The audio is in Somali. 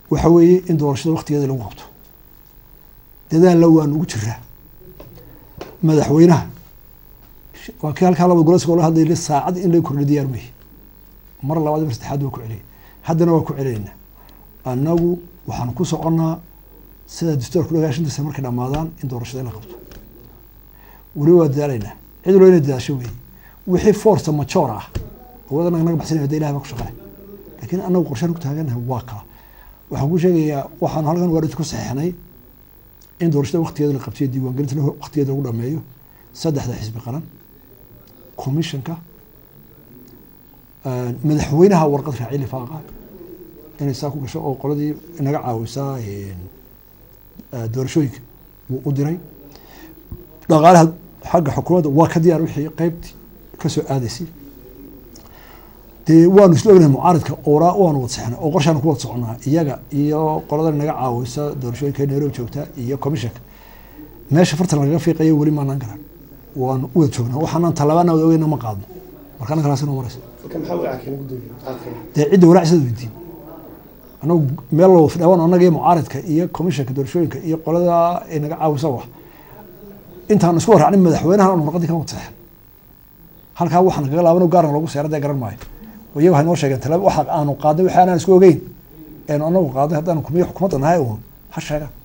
waxa weeye in doorashada waktigeeda lagu qabto dadaalla waan ugu jiraa madaxweynaha waa kii halkaa laba goleska ola hadlayla saacad in laga kordhiyo diyaar mehi mar labaad mar saddexaad waa ku celiyay haddana waa ku celinaynaa annagu waxaan ku soconnaa sida dastuurku dhagaashantiisa markay dhammaadaan in doorashada la qabto weliba waa dadaalaynaa cid walba inay dadaasho weeye wixii force majoor ah awood anaga naga baxsanaya hada ilahay baa ku shaqale laakiin annagu qorshaan ku taaganahay waa kaa waxaan ku sheegayaa waxaanu halkan waarid ku saxeixnay in doorashada waktigeeda la qabtiyo diiwaangelinta waktigeeda lagu dhameeyo saddexda xisbi qaran commissionka madaxweynaha warqad raaci lifaaqa inay saa ku gasho oo qoladii inaga caawisaa doorashooyinka wuu u diray dhaqaalaha xagga xukuumadda waa ka diyaar wixii qeybtii kasoo aadaysay dee waanu isla ognahay mucaaridka oraa waanu wad sexnay oo qorshaanu ku wad soconaa iyaga iyo qolada naga caawisa doorashooyinka nairobi joogta iyo commissionka meesha fartan lagaga fiiqayo weli maanaan garan waanu u wada joognaa waxaanaan tallabaana wada ogeyna ma qaadno marka anna kalaasi noo maraysa dee cidda walaacisada weydiin anagu meel loo fidhaawan annaga iyo mucaaridka iyo commissionka doorashooyinka iyo qolada ay naga caawisa wax intaan isku warracnin madaxweynahan aanu warqadii ka wad seexan halkaa waxaan kaga laabano gaarna loogu seera dee garan maayo iyagu waxay noo sheegeen talaaba waxa aanu qaadnay waxa aanaan isku ogeyn eenu anagu qaadnay haddaan kumiyo xukuumadda nahay uun ha sheegaan